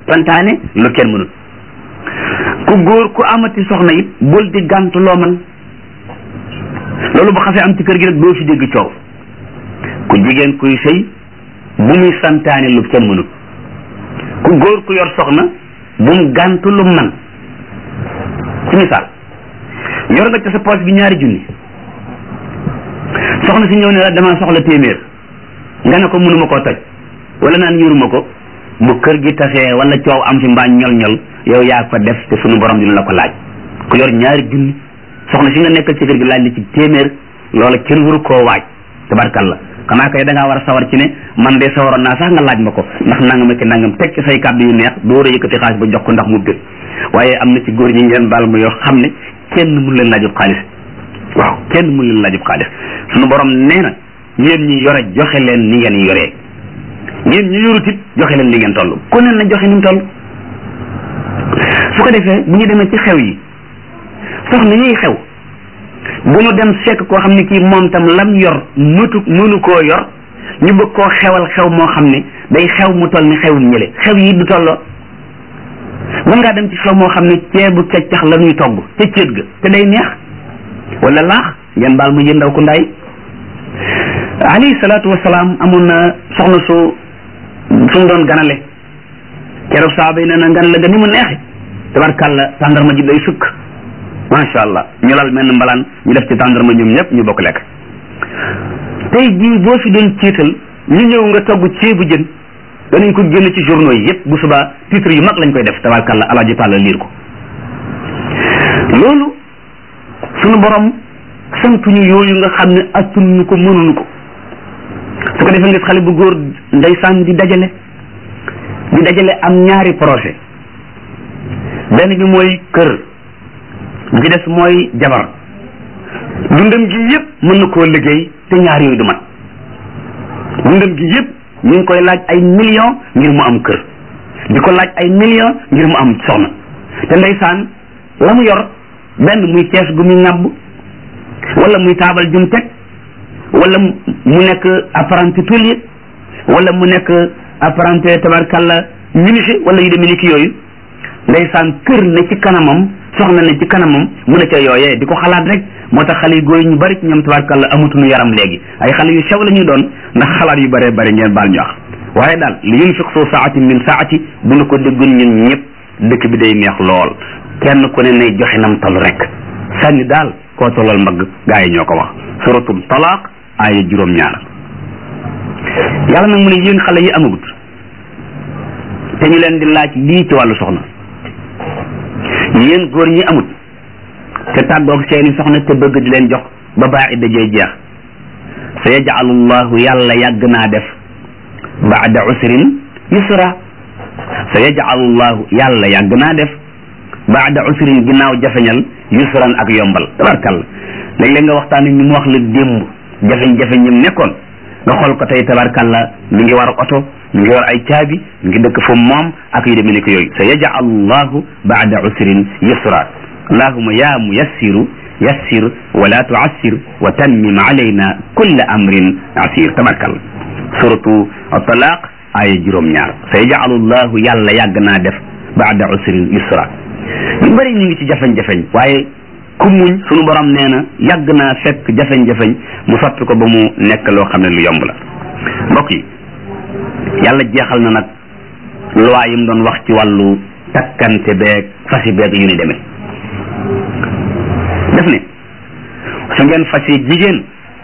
santaane lu kenn mënut ku góor ku amati soxna it bul di gàntu loo man loolu bu xasee am ci kër gi rek doo fi dégg coow ku jigéen kuy sëy bu muy santaane lu kenn mënut ku góor ku yor soxna bu mu gàntu lu man ci misaal yor nga ci sa poche bi ñaari junni soxna si ñëw ne la dama soxla téeméer nga ne ko mënuma koo toj wala naan yuruma ko bu kër gi tasee wala coow am fi mbaa ñol ñol yow yaa ko def te sunu borom dina la ko laaj ku yor ñaari junni soxna si nga nekkal ci kër gi laaj la ci téeméer loola kenn waru koo waaj tabarkalla xanaa kay da ngaa war a sawar ci ne man de sawaroon naa sax nga laaj ma ko ndax nangam ak nangam teg ci say kàddu yu neex door a yëkkati xaalis ba jox ko ndax mu bég waaye am na ci góor ñi ngeen baal ma yoo xam ne kenn mun leen laajub xaalis waaw kenn mun leen laajub xaalis sunu borom nee na yéen ñi yore joxe leen ni ngeen yoree yéen ñi yorut it joxe leen li ngeen toll ku ne na joxe ni mu toll su ko defee bu ñu demee ci xew yi soxna yiy xew bu ñu dem fekk koo xam ne kii moom tam lam yor mëtu mënu koo yor ñu bëgg koo xewal xew moo xam ne day xew mu toll ni xewum ñële xew yi du tolloo mën ngaa dem ci xew moo xam ne ceebu keccax la ñuy togg ca céet ga te day neex wala laax ngeen baal ma yéen ndaw ku ndaay alayhi salaatu wasalaam amoon na soxna su su mu doon ganale keroog saaba yi nee na ganale ga ni mu neexe tabarkàlla tàndarma ji day sukk macha allah ñu lal mel mbalaan ñu def ci tàndarma ñoom ñëpp ñu bokk lekk tey jii boo fi doon ciital ñu ñëw nga togg ceebu jën danañ ko génn ci journaux yi yëpp bu subaa titre yu mag lañ koy def tabarkàlla alaaji tàlla liir ko loolu sunu borom santuñu yooyu nga xam ne attunuñu ko mënuñu ko su ko defee nga xale bu góor ndeysaan di dajale di dajale am ñaari projet benn bi mooy kër bi ci des mooy jabar dundam gi yëpp mën na koo liggéey te ñaar yooyu du mat dundam gi yëpp ñu ngi koy laaj ay millions ngir mu am kër di ko laaj ay millions ngir mu am soxna te ndeysaan la mu yor benn muy kees gu muy ŋàbb wala muy taabal jum teg wala mu nekk apprenti tôlier wala mu nekk apprenti tabarkalla menuisier wala yu demee ni ki yooyu ndeysaan kër ne ci kanamam soxna ne ci kanamam mu ne ca yooyee di ko xalaat rek moo tax xale yu góor ñu bari ci ñoom tabarkalla amatuñu yaram léegi ay xale yu sew la ñuy doon ndax xalaat yu bëree bëri ngeen baal ñu wax waaye daal li yunfiq soo saati min saati bu nu ko déggoon ñun ñëpp dëkk bi day neex lool kenn ku ne nay joxe nam toll rek sànni daal koo tollal mbagg gaa yi ñoo ko wax suratul talaaq aaya juróom-ñaar yàlla nag mu ne yéen xale yi amagut te ñu leen di laaj lii ci wàllu soxna yéen góor ñi amut te tàggoog seeni soxna te bëgg di leen jox ba baa idda jee jeex sa yajalu llahu yàlla yàgg naa def baada usrin yusra sa yajalu llahu yàlla yàgg naa def baada usrin ginnaaw jafeñal yusran ak yombal tabarkalla léeg-léeg nga waxtaan ñu mu wax la démb jafeñ-jafeñ ñim nekkoon nga xool ko tey tabarkalla mi ngi war oto mi ngi war ay caabi mi ngi dëkk fu moom ak yu demee ni ko yooyu sa yajal llahu baada usrin yusra allahuma ya muyassiru yassir wala tuassir wa tammim alayna kulla amrin asir tabarkalla suratu talaq aya juróom-ñaar sa yajalu llahu yàlla yàgg naa def baada usrin yusra ñu bëri ñu ngi ci jafeñ-jafeñ waaye ku muñ sunu borom nee na yàgg naa fekk jafeñ-jafeñ mu soppi ko ba mu nekk loo xam ne lu yomb la mbokk yi yàlla jeexal na nag loi yi mu doon wax ci wàllu takkante beeg fasi beeg yu ni demee def ne su ngeen fasi jigéen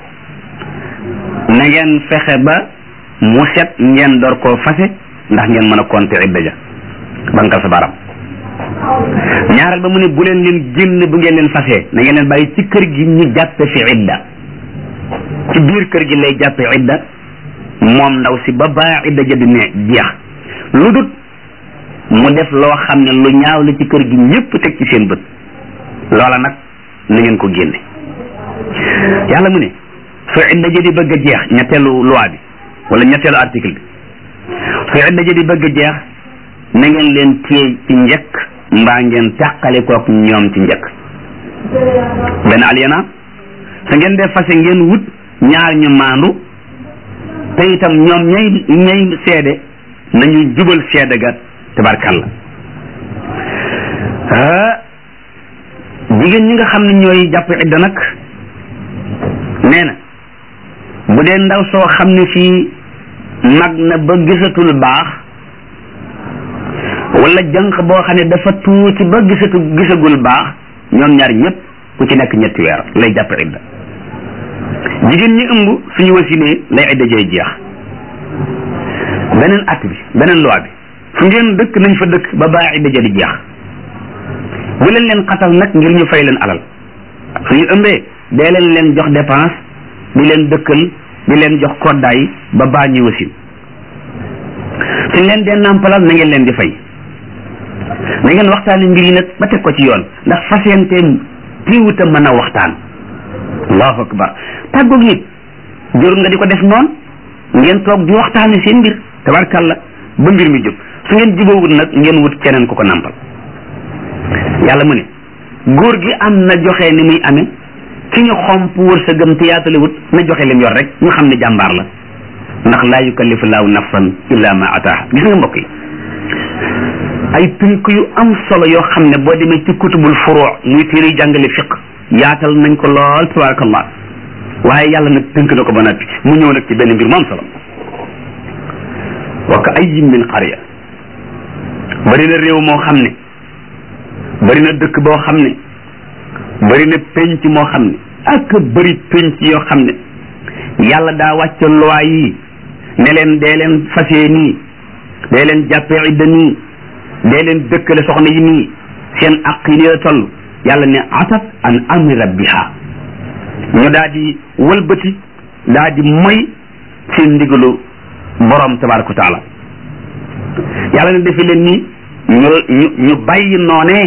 na ngeen fexe ba mu set ngeen door koo fase ndax ngeen mën a compter idda ja bankal sa baram ñaareel ba mu ne bu leen leen génn bu ngeen leen fasee na ngeen leen bàyyi ci kër gi ñu jàppe fi idda ci biir kër gi lay jàppe idda moom ndaw si ba baa idda ja di ne jeex lu dut mu def loo xam ne lu ñaaw la ci kër gi ñëpp teg ci seen bët loola nag na ngeen ko génne yàlla mu ne su idda ja di bëgg a jeex ñetteelu loi bi wala ñetteelu article bi su idda ja di bëgg a jeex na ngeen leen téye ci njëkk mbaa ngeen tàqale kook ñoom ci njëkk benn aliena su ngeen def fase ngeen wut ñaar ñu maandu te itam ñoom ñay ñay seede nañu jubal seede ga tabarkàlla jigéen ñi nga xam ne ñooy jàpp idda nag nee na bu dee ndaw soo xam ne fii mag na ba gisatul baax wala jànq boo xam ne dafa tuuti ba gisatu gisagul baax ñoom ñaar ñëpp ku ci nekk ñetti weer lay jàpp idda jigéen ñi ëmb suñu wasinee lay idda jooy jeex beneen at bi beneen loi bi fu ngeen dëkk nañ fa dëkk ba baa idda ja di jeex bu leen leen xatal nag ngir ñu fay leen alal suñu ëmbee dee leen leen jox dépense di leen dëkkal di leen jox koddaay ba baa ñuy wasin suñ leen dee nàmpalal na ngeen leen di fay na ngeen waxtaane mbir yi nag ba teg ko ci yoon ndax fasiyante tiiwuta mën a waxtaan allahu akbar tàggoog nit jërul nga di ko def noonu ngeen toog di waxtaane seen mbir tabarkàlla ba mbir mi jóg su ngeen jubóowut nag ngeen wut keneen ku ko nàmpal yàlla mu ne góor gi am na joxe ni muy amee ki ñu xomp wërsëgam te yaatale wut na joxe lim yor rek ñu xam ne jàmbaar la ndax laa yukallifu laahu nafsan illa ma ataaha gis nga mbokk yi ay tënk yu am solo yoo xam ne boo demee ci kutubul furuu muy téere jàngale fiq yaatal nañ ko lool tabarakallah waaye yàlla nag tënk na ko ba noppi mu ñëw nag ci benn mbir mu am solo wa ka ayyin min qarya bari na réew moo xam ne bari na dëkk boo xam ne bari na penc moo xam ne ak bari penc yoo xam ne yàlla daa wàcce loi yi ne leen dee leen fasee nii dee leen jàppee idda nii dee leen dëkkale soxna yi nii seen aq yi nii la toll yàlla ne atat an amri rabbiha ñu daa di wëlbati daa di moy seen ndigalu borom tabaraka wa taala yàlla ne defe leen nii ñu ñu ñu bàyyi noonee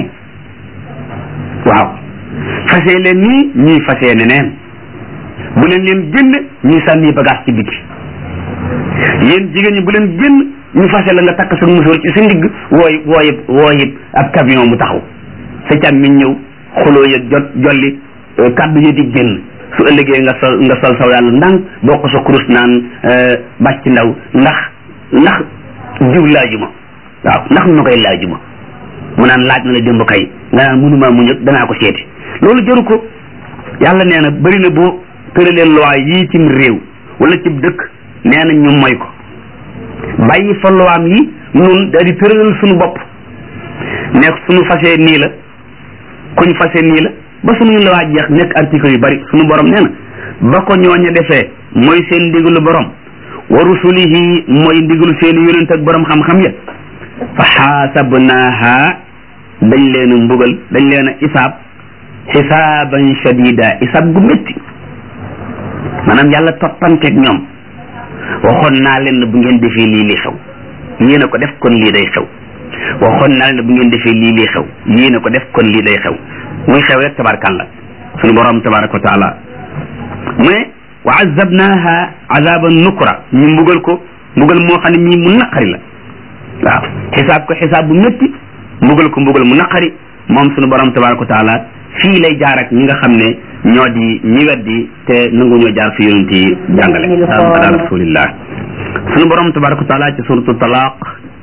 waaw fasee leen nii ñuy fasee neneen bu leen leen génn ñuy sànni bagage ci biti yéen jigéen ñi bu leen génn ñu fase la nga takk sa musóor ci sa ndigg wooy wooyib wooyib ab camion mu taxaw sa càm mi ñëw xuloo ya jot jolli kaddu yi di génn su ëllëgee nga sol nga sol saw yàlla ndànk boo ko sa kurus naan bàcc ndaw ndax ndax jiw laajuma waaw ndax nu koy laajuma mu naan laaj na la démb kay nga naan mënuma mu ñëg danaa ko seeti loolu jëru ko yàlla nee na bëri na boo tëralee loi yii cim réew wala cib dëkk nee na ñu moy ko bàyyi fa luwaam yi nun daal di tëralal suñu bopp nekk suñu fasee nii la kuñ fasee nii la ba suñuy luwaa jeex nekk article yu bari suñu borom nee na ba ko ñooña defee mooy seen ndigalu borom wa rusulihi mooy ndigalu seen yonent ak borom xam-xam ya fa xaasabnaaha dañ leen a mbugal dañ leen a isaab xisaaban shadida isaab gu métti maanaam yàlla toppanteeg ñoom waxoon naa leen ne bu ngeen defee lii li xew yéen a ko def kon lii day xew waxoon naa leen ne bu ngeen defee lii li xew yéen a ko def kon lii day xew muy xew rek tabarkàlla suñu borom tabaraka wa taala mu ne wa azabnaha azaban nukra ñu mbugal ko mbugal moo xam ne mii mu naqari la waaw xisaab ko xisaab bu métti mbugal ko mbugal mu naqari moom suñu borom tabaraka wa taala fii lay jaar ak ñi nga xam ne ñoo di ñi weddi te nangu ñoo jaar fi yonent yi jàngale ala rasulillah suñu borom tabaraka wa taala ci suratu talaq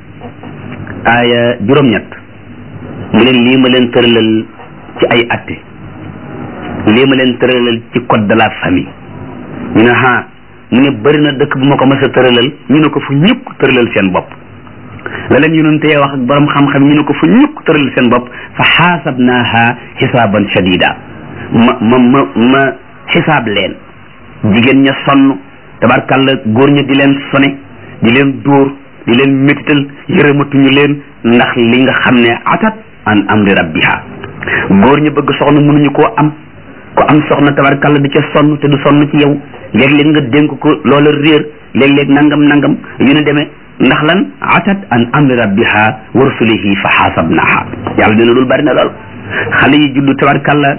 aaya juróom-ñett mu leen lii ma leen tëralal ci ay atte lii ma leen tëralal ci code de la famille ñu ne ha mu ne bëri na dëkk bu ma ko mës a tëralal ñu ne ko fu ñëpp tëralal seen bopp la leen yonentee wax ak borom xam-xam ñu ne ko fu ñëpp tëralal seen bopp fa xaasabnaaha xisaaban shadida ma ma ma ma xisaab leen jigéen ña sonn tabarkàlla góor ña di leen sone di leen dóor di leen métital yërëmatuñu leen ndax li nga xam ne atat an amri rabbiha góor ña bëgg soxna mënuñu koo am ko am soxna tabarkàlla di ca sonn te du sonn ci yow léeg-léeg nga dénk ko loola réer léeg-léeg nangam nangam yu ne demee ndax lan atat an amri rabbiha wa rusulihi fa xaasabnaha yàlla dina loolu bari na lool xale yi juddu tabarkàlla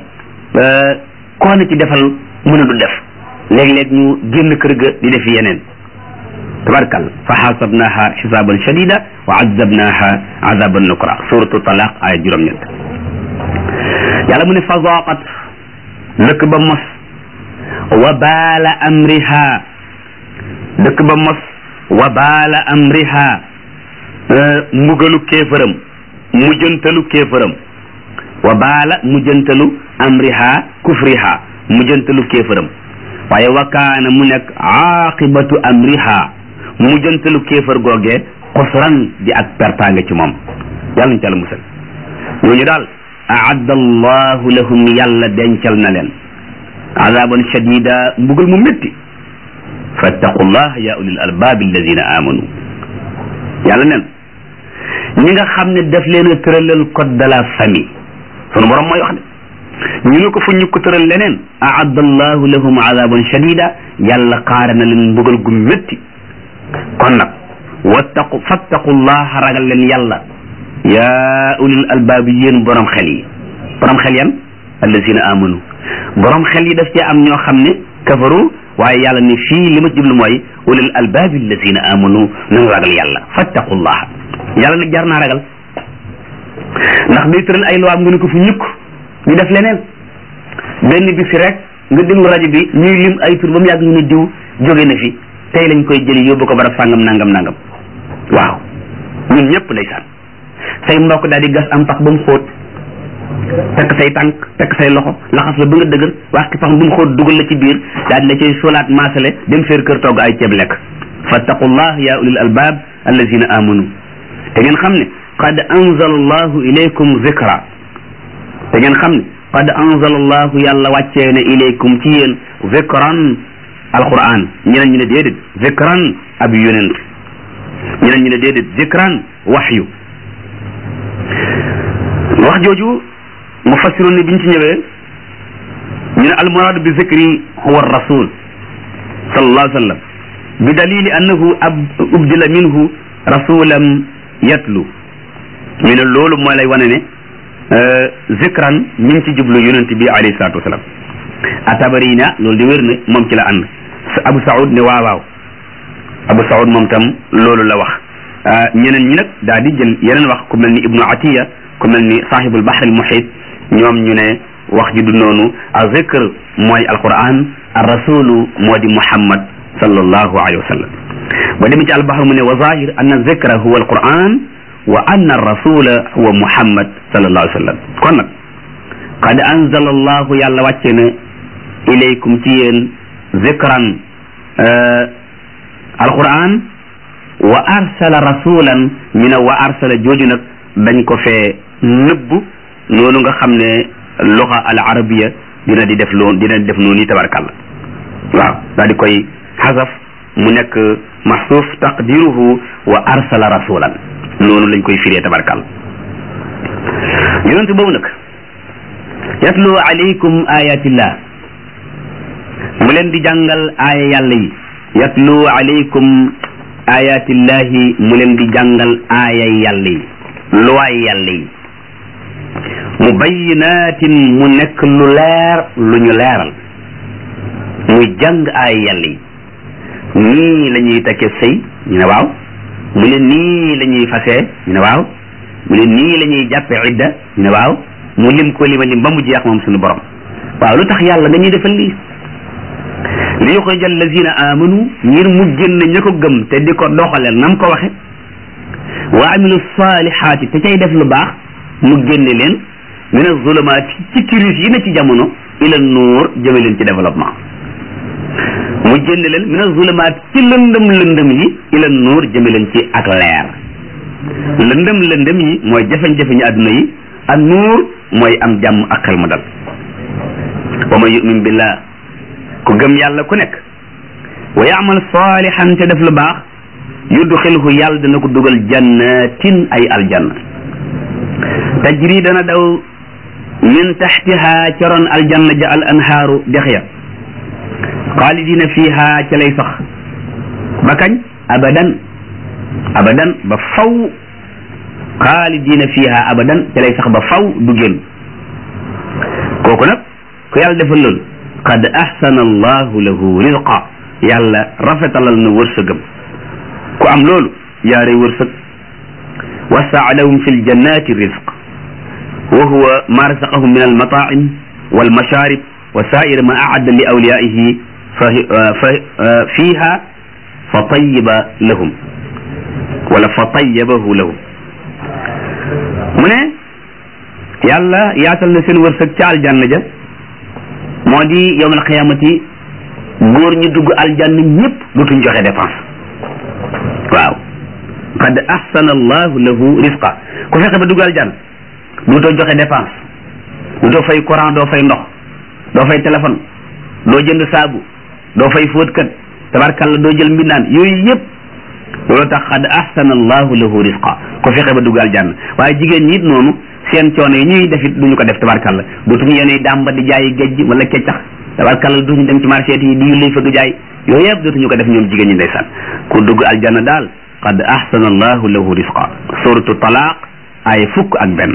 koo na ci defal mën a du def léeg-léeg ñu génn kër ga di def yeneen tabarkàlla fa xaasabnaha xisaaban shadida wa azabnaha azaban nukra suratu talaq aya juróom-ñett yàlla mu ne fa zaqat dëkk ba mos wa baala amriha dëkk ba mos wa baala amriha mbugalu kéefëram mujjantalu kéefëram wa baala mujjantalu amriha kufriha mujjantalu kéefëram waaye wakaana mu nekk aaqibatu amriha mujjantalu kéefër googee xusran di ak pertaange ci moom yàlla ñu ca la musal ñooñu daal aadda allahu lahum yàlla dencal na leen azaban shadida mbugal mu métti fattaqullah ya ulil albab alladina amanu yàlla nen ñi nga xam ne daf leen a tëralal code de la famille sunu borom mooy wax de ñu ne ko fu ñu ko tëral leneen aadda allahu lahum azaban shadida yàlla xaare na leen mbugal gu métti kon nag wattaqu fattaqullaha ragal leen yàlla yaa ulil albaab yéen borom xel yi borom xel yan allazina amanu borom xel yi daf cee am ñoo xam ne kafaru waaye yàlla ne fii li ma jublu mooy ulil albaab allazina amanu nañu ragal yàlla fattaqullaha yàlla nag jar naa ragal ndax day tëral ay loi nga ne ko fu ñukk ñu def leneen benn bi fi rek nga déglu rajo bi ñuy lim ay tur ba mu yàgg ñu ne diw jóge na fi tey lañ koy jëli yóbbu ko barab sàngam nangam nangam waaw ñun ñëpp ndeysaan say mbokk daal di gas am pax ba mu xóot tekk say tànk tekk say loxo laxas la ba nga dëgër wax ki pax ba mu xóot dugal la ci biir daal di la cay solaat maasale dem féer kër togg ay ceeb lekk fattaqullah ya ulil albab allazina amanu te ngeen xam ne qad anzala allahu ilaykum zikra te ngeen xam ne qad anzala allahu yàlla wàccee ne ilaykum ci yéen zikran alquran ñeneen ñu ne déedéet zikran ab yonent ñeneen ñu ne déedéet zikran waxyu wax jooju mufassiroon ne biñ ci ñëwee ñu ne almuraadu bi zikri huwa rasul sallallahu alayhi wa sallam bi dalili annahu ab ubdila minhu rasulan yatlu ñu ne loolu moo lay wane ne zikran ñu ngi ci jublu yonent bi alayhi salatu wasalam atabari na loolu di wér ne moom ci la ànd abu saoud ne waaw waaw abu saoud moom tam loolu la wax ñeneen ñi nag daal di jël yeneen wax ku mel ni ibnu atiya ku mel ni sahibul bahr al muhit ñoom ñu ne wax ji du noonu a zikr mooy alquran ar rasulu moo di muhammad sallallahu alayhi wa sallam ba demee ci albahr mu ne wa zahir anna zikra huwa alquran wa anna rasula huwa muhammad sallallahu alayhi wa sallam kon nag qad anzala allahu yàlla wàcce na ilaykum ci yéen zikran alquran wa arsala rasulan ñu ne wa arsala jooju nag dañ ko fee nëbb noonu nga xam ne luxa al arabiya dina di def loon dina di def noonu yi tabarkàlla waaw daal di koy xasaf mu nekk maxsuuf taqdiruhu wa arsala rasulan noonu lañ koy firee tabarkàlla yonent boobu nag yatlu alaykum ayatillah mu leen di jàngal aaya yàlla yi yatlu alaykum ayatillahi mu leen di jàngal aaya yàlla yi luwaay yàlla yi mubayinatin mu nekk lu leer lu ñu leeral muy jàng aaya yàlla yi nii la ñuy takke sëy ñu ne waaw mu ne nii la ñuy fasee ñu ne waaw mu ne nii la ñuy jàppe idda ñu ne waaw mu lim ko lima lim ba mu jeex moom suñu borom waaw lu tax yàlla nga ñuy defal lii li yuxrija allazina amanu ngir mu génn ña ko gëm te di ko doxaleel nam ko waxe wa amilu salihaati te cay def lu baax mu génne leen min azulumaati ci kiris yi na ci jamono ila nuur jëme leen ci développement mu génne leen min azulumaati ci lëndëm lëndëm yi ila nuur jëme leen ci ak leer lëndëm lëndëm yi mooy jafe-jafe ñu àdduna yi ak nuur mooy am jàmm ak xel mu dal wa man yumin billah ku gëm yàlla ku nekk wa yaamal salihan te def lu baax yudxilhu yàlla dana ko dugal jannatin ay aljanna tajri dana daw min taxtiha ca ron aljanna ja al anhaaru dex ya xaalidina fiha ca lay sax ba kañ abadan abadan ba faw xaalidina fiha abadan ca lay sax ba faw du génn kooku nag ku yàlla defal loolu qad ahsana allahu lahu rizqa yàlla rafetalal na wërsëgam ku am loolu yaare wërsëg wasaa lahum fi ljannati rizq wa huwa ma razaqahum min almataim walmasharib wa sair ma aadda li awliyaihi fa fiha fa tayiba lahum wala fa tayyabahu lahu mu ne yàlla yaatal na seen wërsëg ca aljanna ja moo di yowmal xiyaamati góor ñu dugg aljanna ñëpp dootuñ joxe dépense waaw qad ahsana allahu lahu risqa ku fexe ba dugg aljanna dootoo joxe dépense dootoo fay courant doo fay ndox doo fay téléphone doo jënd saabu doo fay fóotkat tabarkalla doo jël mbindaan yooyu yëpp loolu tax xad ahsana allahu lahu risqa ko fexe ba dugg aljanna waaye jigéen ñi it noonu seen coono yi ñuy def it duñu ko def tabarkalla dootuñu yéenay dàmba di jaayi gejj wala keccax tabarkalla duñu dem ci marché yi di lay fëgg jaay yooyu yëpp dootuñu ko def ñoom jigéen ñi ndeysaan ku dugg aljanna daal qad ahsana allahu lahu risqa suratu talaq ay fukk ak benn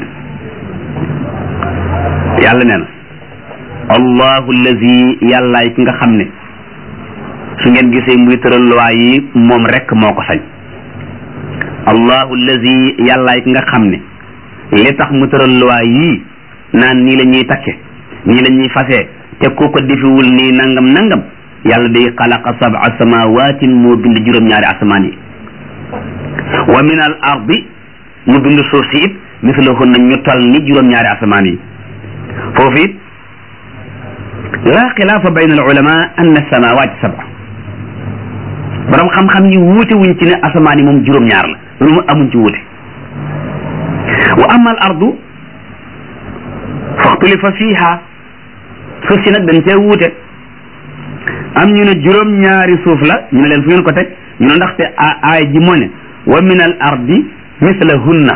yàlla nee na allahu allazi yàllaay ki nga xam ne su ngeen gisee muy tëral luwaa yi moom rek moo ko sañ allahu allazi yàllaay ki nga xam ne li tax mu tëral luwaa yii naan nii la ñuy takke nii la ñuy fasee te ku ko defiwul nii nangam nangam yàlla day xalaqa sab'a samawatin moo bind juróom-ñaari asamaan yi wa min al ardi mu bind suuf si it mislahunna ñu tol ni juróom-ñaari asamaan yi foofu it laa xilaafa bayna al ulama anna samawat sab'a borom xam-xam yi wuute wuñ ci ne asamaan yi moom juróom-ñaar la loolu mu amuñ ci wuute wa ama al ardu faxtulifa fiha suuf si nag dañ cee wuute am ñu ne juróom-ñaari suuf la ñu ne leen fu ngeen ko teg ñu ne ndaxte aay ji moo ne wa min al ardi mislahunna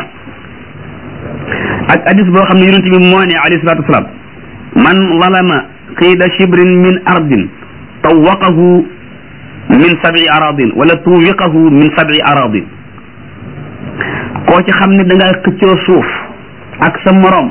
ak hadis boo xam ne yonent bi moo ne alayhi salatu wasalaam man zalama qiida shibrin min ardin tawaqahu min sabi aradin wala tuwiqahu min sabi aradin koo ci xam ne da nga xëccoo suuf ak sa morom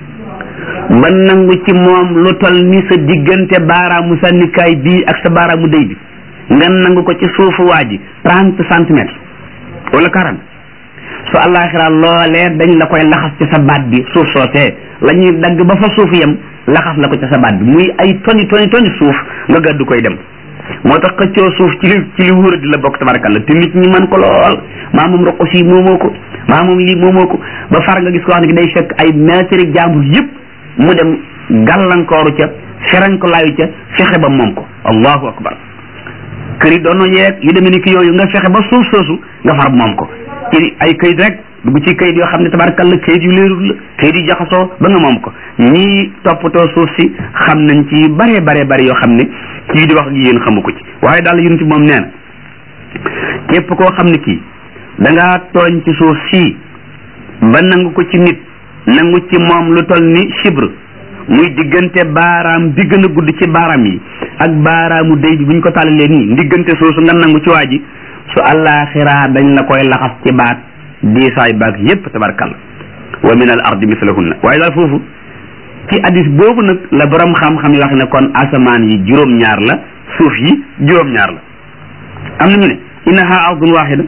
ba nangu ci moom lu tol ni sa diggante baaraamu sànnikaay bii ak sa baaraamu déy bi nga nangu ko ci suufu waa ji trente centimètres wala quarante su àllaaxira loolee dañ la koy laxas ci sa baat bi suuf soosee la ñuy dagg ba fa suuf yem laxas la ko ci sa baat bi muy ay toni toni toni suuf nga gàddu koy dem moo tax xëccoo suuf ci li ci li wóor di la bokk tabarakalla te nit ñi man ko lool maa moom roqos yi moomoo ko maa moom lii moomoo ko ba far nga gis ko wax ne day fekk ay mètre jàmbur yëpp mu dem gàllankooru ca ferankolaayu ca fexe ba moom ko allahu akbar kër yi doon yeeg yu demee ni ki yooyu nga fexe ba suuf soosu nga far moom ko ci ay kayit rek dugg ci kayit yoo xam ne tabarakalla kayit yu leerul la kayit yu jaxasoo ba nga moom ko ñii toppatoo suuf si xam nañ ci bare bare bare yoo xam ne kii di wax ak yéen xamu ko ci waaye daal yunti moom nee na képp koo xam ne kii da ngaa tooñ ci suuf sii ba nangu ko ci nit nangu ci moom lu toll ni chibre muy diggante baaraam bi gën a gudd ci baaraam yi ak baaraamu déy bi bu ñu ko tàllalee nii diggante soosu nga nangu ci waa ji su àllaaxiraa dañ la koy laxas ci baat diisaay baag yépp tabarkalla wa min al ardi mislahunna waaye daal foofu ci hadis boobu nag la borom xam-xam yi wax ne kon asamaan yi juróom-ñaar la suuf yi juróom-ñaar la am na ñu ne innaha ardun waxida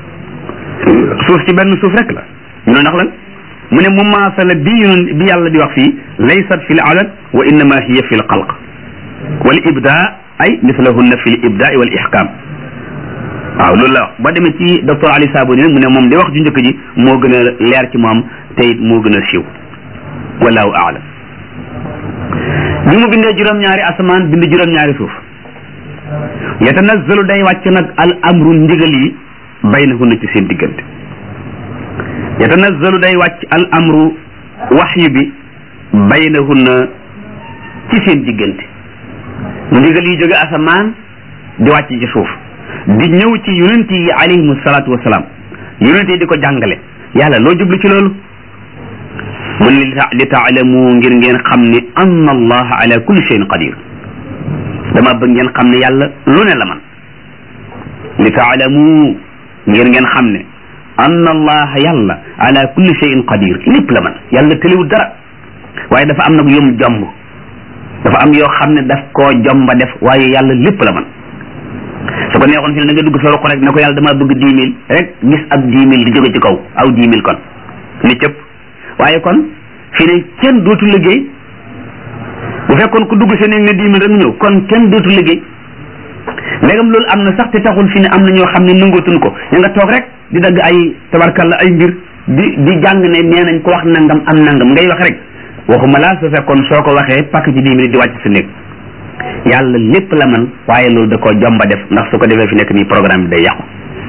suuf ci benn suuf rek la ñu ne ndax lan mu ne mumaasala bi yun bi yàlla di wax fii laysat fi l adad wa innama hiya fi l xalq wal ibda ay mislahunna fi l ibda wal ihkam waaw loolu la wax ba demee ci docteur Ali Saboni nag mu ne moom di wax ju njëkk ji moo gën a leer ci moom te it moo gën a siiw wallahu aalam bi mu bindee juróom-ñaari asamaan bind juróom-ñaari suuf yatanazzalu day wàcc nag al amru ndigal yi baynahunna ci seen diggante yatanazzalu day wàcc al amru waxyu bi baynahunna ci seen diggante ndigal yi jóge asamaan di wàcc ci suuf di ñëw ci yonent yi alayhimu salaatu wasalaam yonent yi di ko jàngale yàlla loo jublu ci loolu mun li taalamu ngir ngeen xam ne anna allaha ala kulli shay'in qadir dama bëgg ngeen xam ne yàlla lu ne la man li taalamu ngir ngeen xam ne anna allaha yàlla ala kulli shay'in qadir lépp la man yàlla tëliwul dara waaye dafa am nag yom jomb dafa am yoo xam ne daf koo jomba def waaye yàlla lépp la man su ko neexoon fi ne da nga dugg sa ruq rek ne ko yàlla dama bëgg dix mille rek gis ab dix mille di jóge ci kaw aw dix mille kon ni cëpp waaye kon fi ne kenn dootu liggéey bu fekkoon ku dugg seen ne dix mille rek mu ñëw kon kenn dootu liggéey ndegam loolu am na sax te taxul fi ne am na ñoo xam ne nangootuñ ko ña nga toog rek di dagg ay tabarkalla ay mbir di di jàng ne nee nañ ko wax nangam am nangam ngay wax rek waxuma laa su fekkoon soo ko waxee pakk ci dix minutes di wàcc sa néeg yàlla lépp la man waaye loolu da koo jomba def ndax su ko defee fi nekk nii programme bi day yàqu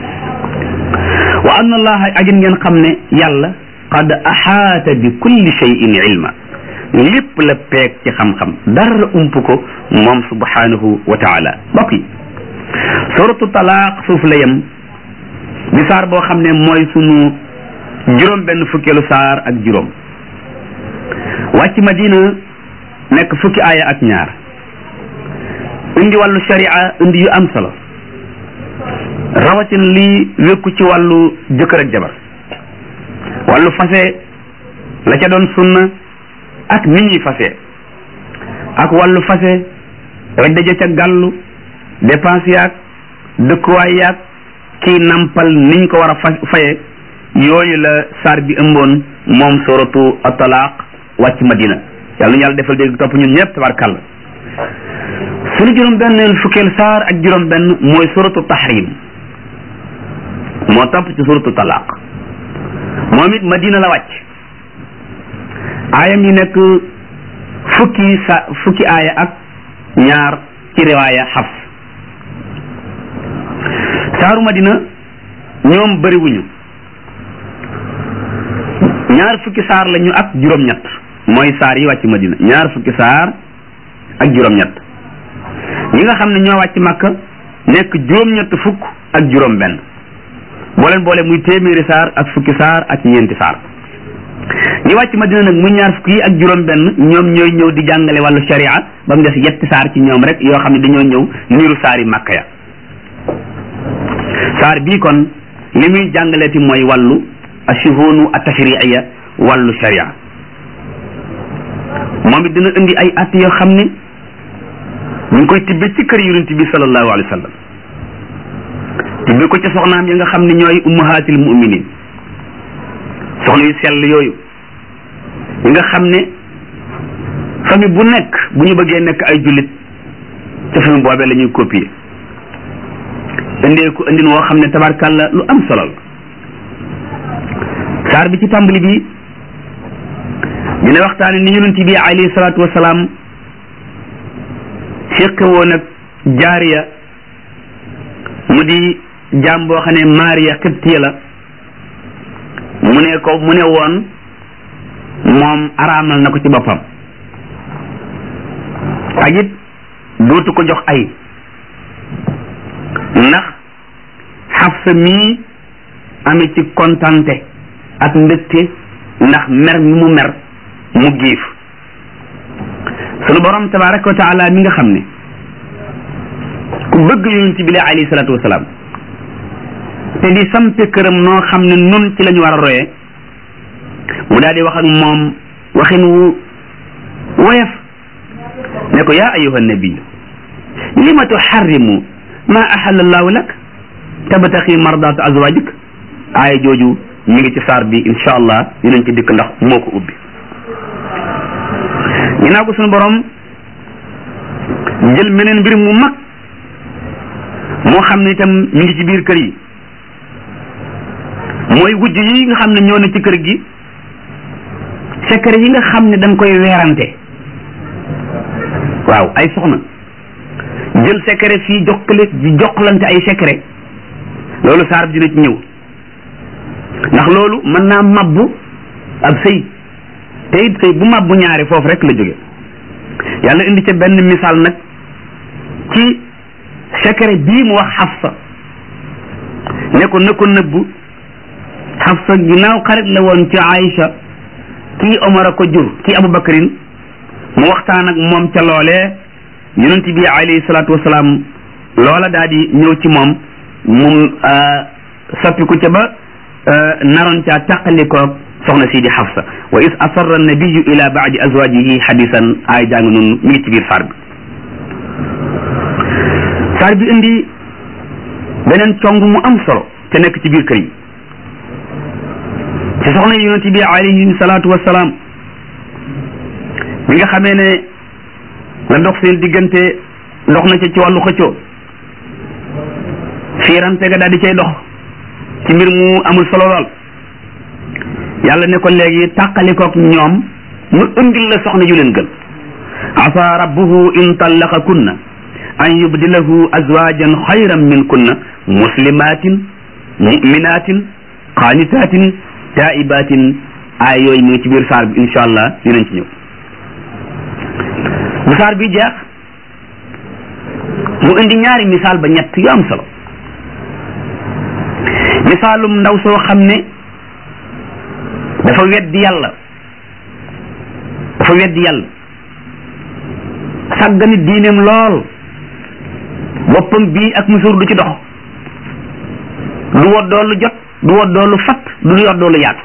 wa anna allaha agin ngeen xam ne yàlla qad axaata bi kulli shay'in ilma lépp la peeg ci xam-xam dara ump ko moom subhanahu wa taala mbokk yi suratu talaaq foofu la yem di saar boo xam ne mooy sunu juróom benn fukkeelu saar ak juróom wàcc madina nekk fukki aaya ak ñaar indi wàllu sharia indi yu am solo rawatina lii wékku ci wàllu jëkkër ak jabar wàllu fase la ca doon sunna ak nit ñuy fase ak wàllu fase way daje ca gàllu dépense yaag dëkkuwaay yaag kii nampal niñ ko war a fa faye yooyu la saar bi ëmboon moom suratu at-talaaq wàcc madina yàlla ñu yàlla defal dégg topp ñun ñëpp tabarkàlla suñu juróom benn fukkeel saar ak juróom benn mooy suratu tahrim moo topp ci suratu talaaq moom it madina la wàcc aayam yi nekk fukki sa fukki aaya ak ñaar ci riwaaya xafs saaru madina ñoom bëriwuñu ñaar fukki saar lañu ak juróom-ñett mooy saar yi wàcc madina ñaar fukki saar ak juróom-ñett ñi nga xam ne ñoo wàcc makka nekk juróom-ñett fukk ak juróom-benn boo leen boole muy téeméeri saar ak fukki saar ak ñeenti saar ñi wàcc madina nag muy ñaar fukki yi ak juróom-benn ñoom ñooy ñëw di jàngale wàllu sharia ba mu des yetti saar ci ñoom rek yoo xam ne dañoo ñëw niru saar yi makka ya saar bii kon li muy jàngaleeti mooy wàllu ashuhunu atashriiya wàllu sharia moom it dina indi ay at yoo xam ne ñu ngi koy tibbe ci kër yonent bi sallallahu alayhi wa sallam tibbe ko ca soxnaam yi nga xam ne ñooy ummahatil muminin soxna yu sell yooyu yi nga xam ne famille bu nekk bu ñu bëggee nekk ay jullit ca famille boobee la ñuy copier indee ko indin woo xam ne tabarkàlla lu am solo la saar bi ci tàmbali bi dina waxtaane ni yonent bi alayhi salaatu wasalaam fiqe woon ak jaariya mu di jaam boo xam ne Maariya xibtiya la mu ne ko mu ne woon moom araamal na ko ci boppam ak it dootu ko jox ay ndax Xafsa mii amee ci kontante ak mbégte ndax mer mi mu mer mu giif sunu borom tabaraka wa taala mi nga xam ne ku bëgg yonent bi la alayhi salaatu wasalaam te di sampe këram noo xam ne nun ci la ñu war a royee mu daal di wax ak moom waxin wu woyof ne ko yaa ayuha nabiyu lima tuharrimu ma ahalla allahu lak tabtaxi mardaat azwajik aaya jooju mi ngi ci saar bi incha allah dinañ ci dikk ndax moo ko ubbi ginnaaw ko suñu borom jël meneen mbir mu mag moo xam ne itam mi ngi ci biir kër yi mooy wujj yi nga xam ne ñoo ne ci kër gi secret yi nga xam ne dañ koy weerante waaw ay soxna jël secret fii jokkale di jokkalante ay secret loolu saar bi dina ci ñëw ndax loolu mën naa mabbu ab sëy te it sëy bu mabbu ñaari foofu rek la jóge yàlla indi ca benn misaal nag ci secret bii mu wax Xafsa ne ko na ko nëbbu Xafsa ginnaaw xarit la woon ci Aïcha kii Omar a ko jur kii Abubakarin mu waxtaan ak moom ca loolee yonent bi alayhi salaatu wasalaam loola daal di ñëw ci moom mu soppiku ca ba naroon caa taqalikoog soxna sii di Xafsa wa is asarra nabiyu ila baadi azwajihi hadisan ay jàng noonu mi ngi ci biir saar bi saar bi indi beneen cong mu am solo te nekk ci biir kër yi ci soxna yi yonent bi alayhi salaatu wasalaam bi nga xamee ne la dox seen diggante dox na ca ci wàllu xëccoo fiirante ga daal di cay dox ci mbir mu amul solo lool yàlla ne ko léegi tàqalikook ñoom mu indil la soxna ju leen gën asa rabbuhu in tallaqa kunna an yubdilahu azwajan xayran min kunna muslimatin muminatin qaanitatin taibatin ay yooyu mu ngi ci biir saar bi incha allah dinañ ci ñëw bu saar bi jeex mu indi ñaari misaal ba ñett yu am solo misaalum ndaw soo xam ne dafa weddi yàlla dafa weddi yàlla sàggani diineem lool boppam bii ak musóor du ci dox du woddoo lu jot du woddoo lu fat du yoddoo lu yaatu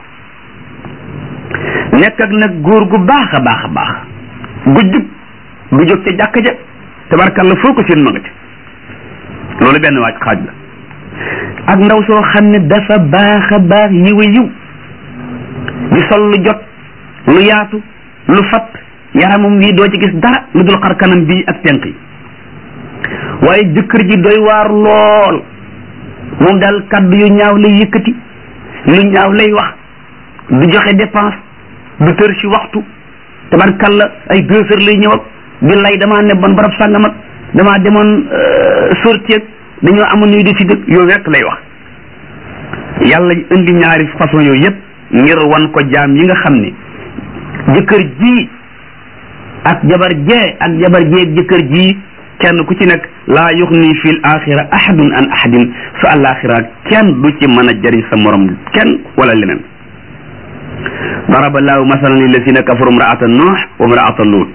nekk ak nag góor gu baax a baax a baax gu jub du jóg ca jàkk ja tabarkalla foo ko seen ma nga ca loolu benn waaj xaaj la ak ndaw soo xam ne dafa baax a baax yiw a yiw di sol lu jot lu yaatu lu fat yaramam wi doo ci gis dara lu dul xar kanam bii ak tenq yi waaye jëkkër ji doy waar lool moom daal kaddu yu ñaaw lay yëkkati lu ñaaw lay wax du joxe dépense du tër ci waxtu tabarkalla ay deux heures lay ñëw ak di lay damaa nebboon barab sàngam ak damaa demoon sortie dañoo amoon nuy di fi dëkk yooyu rek lay wax yàlla indi ñaari façon yooyu yëpp ngir wan ko jaam yi nga xam ne jëkkër ji ak jabar jee ak jabar jee ak jëkkër ji kenn ku ci nekk laa yuxni fi l axira ahadun an ahadin su alaxira kenn du ci mën a jëriñ sa morom kenn wala leneen daraba llahu masalan lillazina kafaru mraata nuux wa mraata luut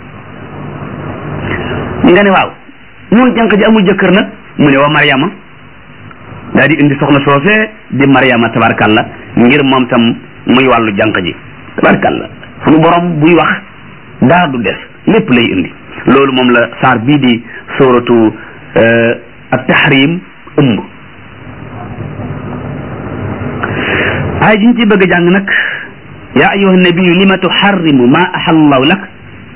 nga ne waaw mun jànq ji amul jëkkër nag mu ne wa mariama daa di indi soxna soosee di mariama tabarkalla ngir moom tam muy wàllu jànq ji tabarkalla sunu borom buy wax daa du des lépp lay indi loolu moom la saar bii di sóoratu ak tahrim ëmb ay jiñ ci bëgg a jàng nag yaa ayuha nabiyu lima tuharrimu ma ahallahu lak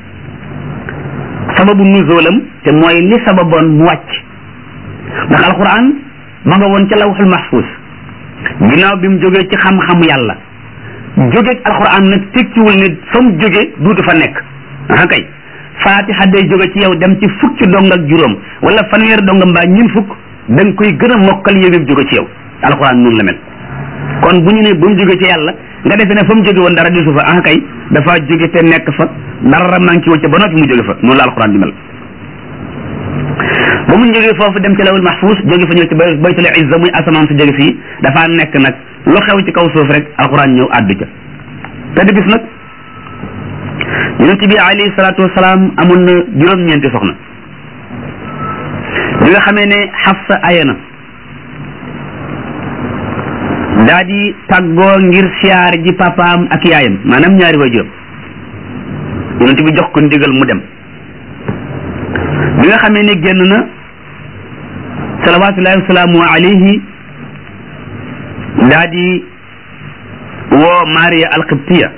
sababu nuzulam te mooy li sababoon mu wàcc ndax alquran ma nga woon ca lawxul mahfuz ginnaaw bi mu jógee ci xam-xamu yàlla jógeeg alquran nag tekkiwul ne fa mu jóge duutu fa nekk ah kay fatiha day jóge ci yow dem ci fukki dong ak juróom wala fanweer dong mbaa ñun fukk da nga koy gën a mokkal yëgëb jóge ci yow alquran noonu la mel kon bu ñu ne bu mu jóge ci yàlla nga defe ne fa mu jóge woon dara disu fa ah kay dafa jóge te nekk fa dara manqué wu ca ba noppi mu jóge fa noonu la alquran di mel ba mu jógee foofu dem ci lawul mahfuz jóge fa ñëw ci baytul izza muy asamaan su jóge fii dafa nekk nag lu xew ci kaw suuf rek alquran ñëw àddu ca te di bis nag yonent bi alayhi salaatu wasalaam amoon na juróom-ñeenti soxna bi nga xamee ne Xafsa ayana daa di tàggoo ngir siyaar ji papaam ak yaayam maanaam ñaari waajuram yonent bi jox ko ndigal mu dem bi nga xamee ne génn na salawatullahi wasalaamu alayhi daa di woo Maria alqibtiya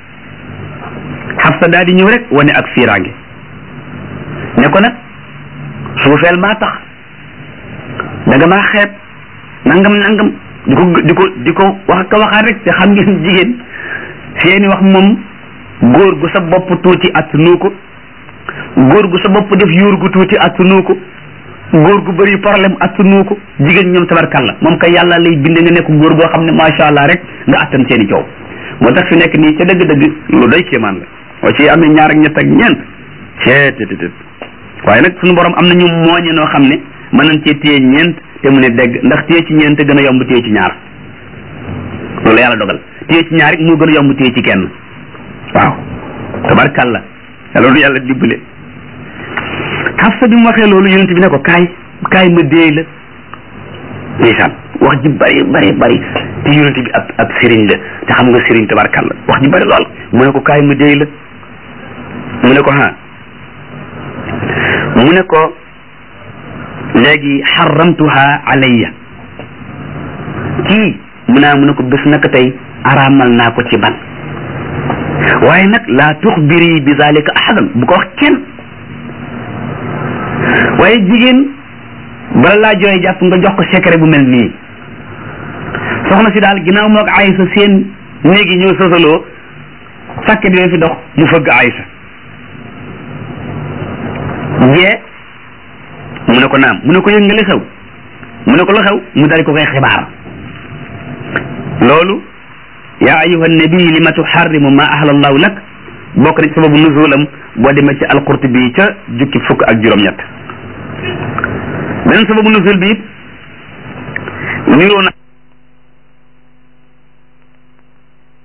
Xafsa daa di ñëw rek wane ak fiiraange ne ko nag suufeel maa tax danga maa xeeb nangam nangam di ko di ko di ko wax ka waxaat rek te xam ngeen jigéen seeni wax moom góor gu sa bopp tuuti attanu ko góor gu sa bopp def yuur gu tuuti attanu ko góor gu bëri problème attanu ko jigéen ñoom tabarkalla moom kay yàlla lay binde nga nekk góor goo xam ne macha allah rek nga attan seeni coow moo tax fi nekk nii ca dëgg-dëgg lu doy kéemaan la waaye ci amee ñaar ak ñett ak ñeent ceetetetet waaye nag suñu borom am na ñu mooñe noo xam ne mën nañ cee téye ñeent te mu ne dégg ndax téye ci ñeent gën a yomb téye ci ñaar loolu yàlla dogal téye ci ñaar it moo gën a yomb téye ci kenn waaw tabarkalla loolu yàlla dibbale Xafsa bi mu waxee loolu yonent bi ne ko kaay kaay ma déey la ndeysaan wax ji bari bari bari te yonent bi ab ab sëriñ la te xam nga sëriñ tabarkalla wax ji bari lool mu ne ko kaay ma déey la mu ne ko ha mu ne ko léegi xaramtuha alayya kii mu naa mu ne ko bés naka tey araamal naa ko ci ban waaye nag laa tuxbiri bi zalika ahadan bu ko wax kenn waaye jigéen bala laa jooy jàpp nga jox ko secret bu mel nii soxna si daal ginnaaw moo ak Aysa seen néegi ñoo sosaloo sàkket yooyu fi dox mu fëgg Aysa jee mu ne ko naam mu ne ko yëg nga li xew mu ne ko lu xew mu dal ko koy xibaar loolu yaa ayuha nabi lima tuharrimu ma ahla allahu lak bokk na ci sababu nuzulam boo demee ci alqurtubi ca jukki fukk ak juróom-ñett beneen sababu nuzul bi it niroo na